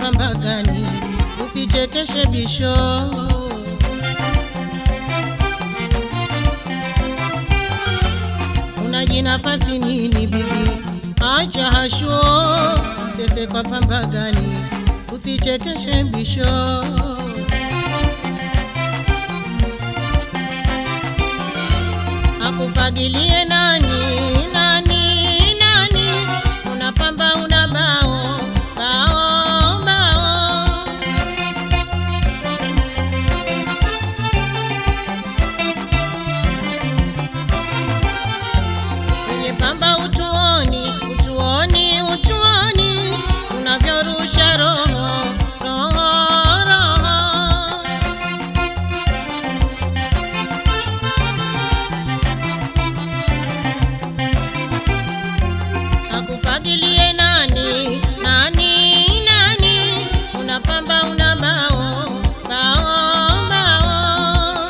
pamba gani? Usichekeshe bisho. Unajinafasi nini bibi? Acha hasho, tese kwa pamba gani? Usichekeshe bisho. Akufagilie nani nani nani? Unapamba una bao bao bao. Kwenye pamba utuoni utuoni utuoni unavyorusha roho roho roho. Akufagilie nani nani nani? Unapamba una bao bao bao.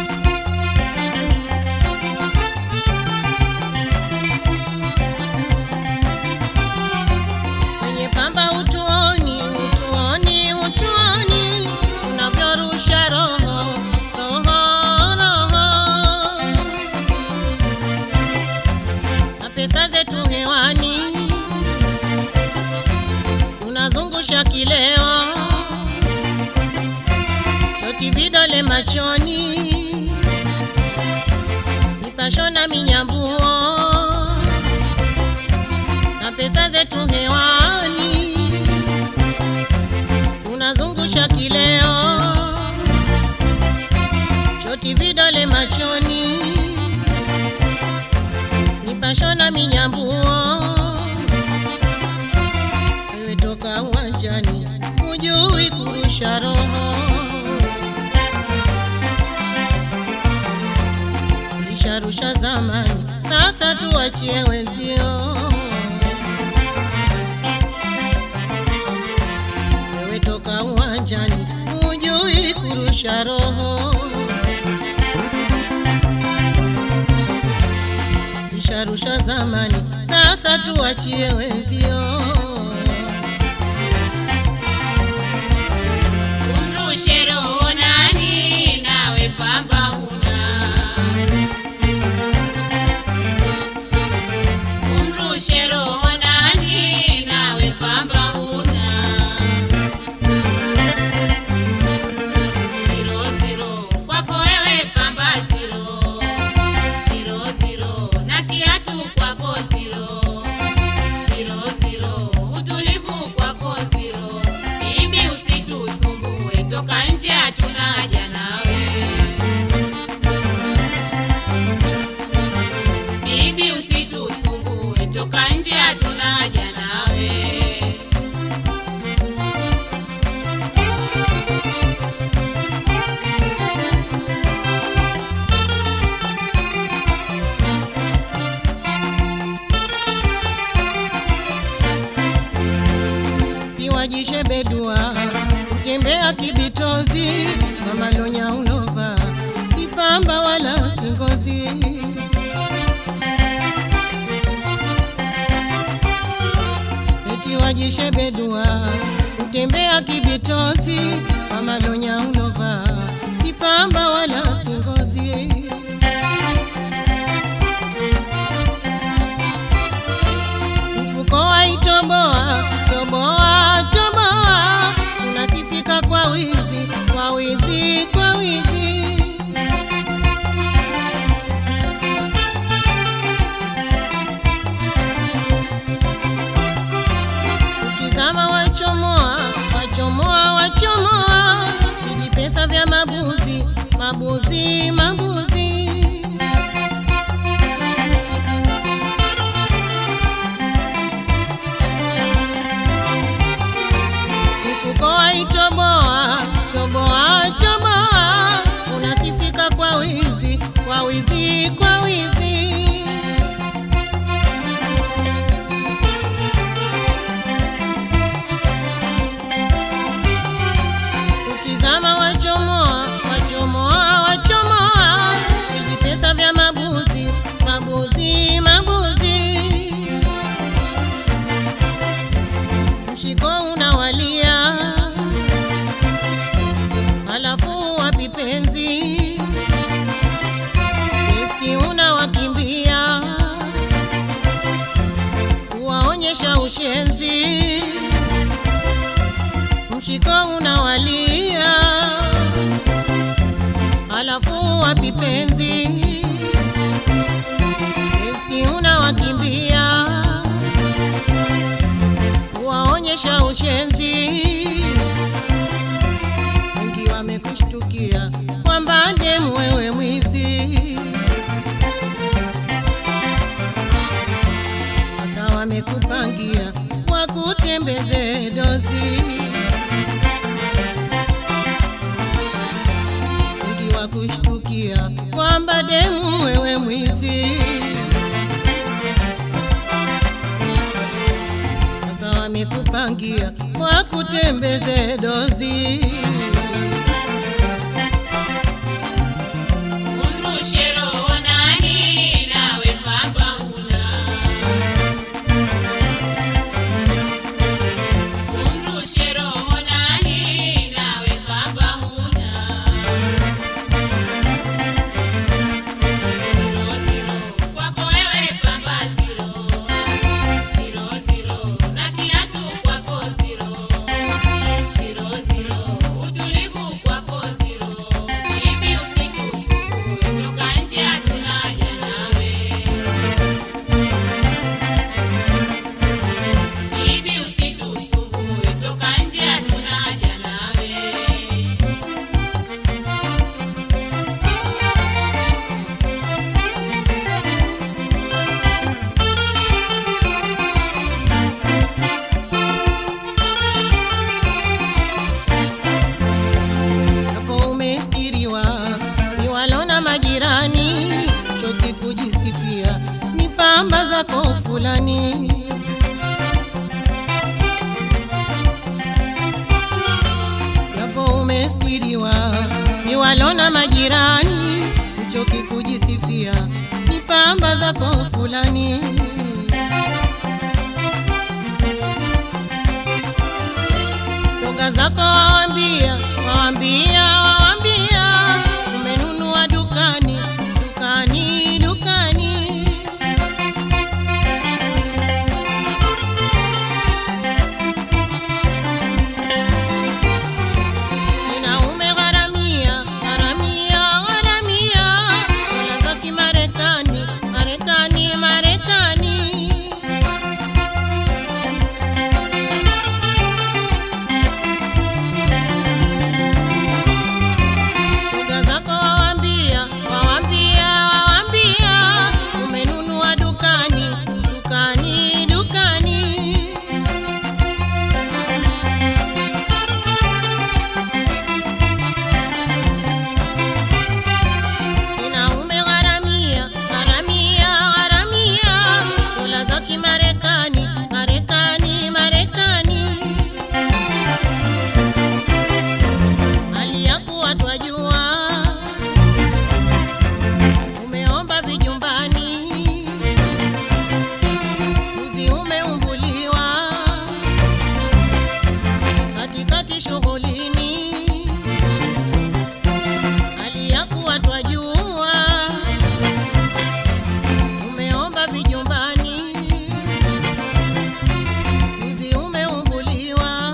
Kwenye pamba utuoni utuoni utuoni unavyorusha roho roho roho na pesa zetu hewani unazungusha kileo toti vidole machoni nipashona minyambuo na pesa zetu hewani unazungusha kileo choti vidole machoni nipashona minyambuo wewe toka uwanjani hujui kurusha roho ulisharusha zamani sasa tuachie wenzio wewe toka uwanjani hujui kurusha roho isharusha zamani sasa tuachie wenzio Umrushe roho nani nawe pamba una Umrushe roho nani nawe pamba una Zero zero kwako wewe pamba zero Zero zero na kiatu kwako zero Zero zero utulivu kwako zero Bibi usitusumbue toka nje hatuna haja nawe Bibi usitusumbue toka nje hatuna haja nawe kiwajishe bedua kutembea kibitozi mamalonya ulova kipamba wala singozi eti wajishe bedua kutembea kibitozi mamalonya ulova kipamba wala singozi mfuko waitoboa toboa toboa, unasifika kwa wizi kwa wizi kwa wizi. Ukizama wachomoa wachomoa wachomoa, vijipesa vya mabuzi mabuzi mabuzi. mfuko waitoboa toboa toboa, unasifika kwa wizi kwa wizi kwa wizi. Ukizama wachomoa wachomoa wachomoa, ukiwa unawalia, alafu wapi penzi esti unawakimbia, waonyesha ushenzi, wengi wamekushtukia kwamba demu wewe mwizi. Sasa wamekupangia wakutembeze dozi, wengi wakushtukia kwamba demu wewe mwizi. Sasa wamekupangia wakutembeze dozi. Umrushe roho nani nawe pamba huna. Umrushe roho nani nawe pamba huna. Zero zero kwako wewe pamba zero. Zero zero na kiatu kwako zero. Zero zero utulivu kwako zero. Hivi usitusumbue toka nje hatuna haja nawe. Hivi usitusumbue toka nje hatuna haja nawe. hapo umestiriwa, ni walona majirani, choki kujisifia, ni pamba zako fulani. Hapo umestiriwa, ni walona majirani, choki kujisifia, ni pamba zako fulani. Shoga zako waambia, waambia, waambia, umenunua dukani, dukani, dukani. Ninaume gharamia, gharamia, gharamia, dola za Kimarekani, Marekani, Marekani. Shoga zako waambia, waambia, waambia, umenunua dukani, dukani, dukani. Ninaume gharamia, gharamia, gharamia, dola za Kimarekani, Marekani, Marekani. Hali ya kuwa twajua umeomba vijumbani, uzi umeumbuliwa katikati shughulini. Hali ya kuwa twajua umeomba vijumbani, uzi umeumbuliwa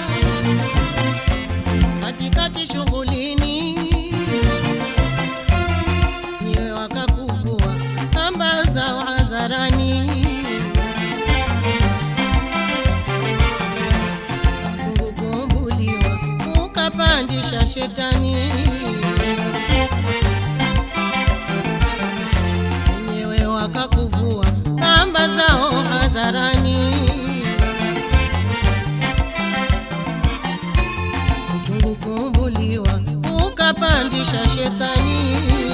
katikati shughulini, nyewe wakakuvua kamba za hadharani, Mungu kuumbuliwa ukapandisha shetani, wenyewe wakakuvua kamba zao hadharani. Mungu kuumbuliwa ukapandisha shetani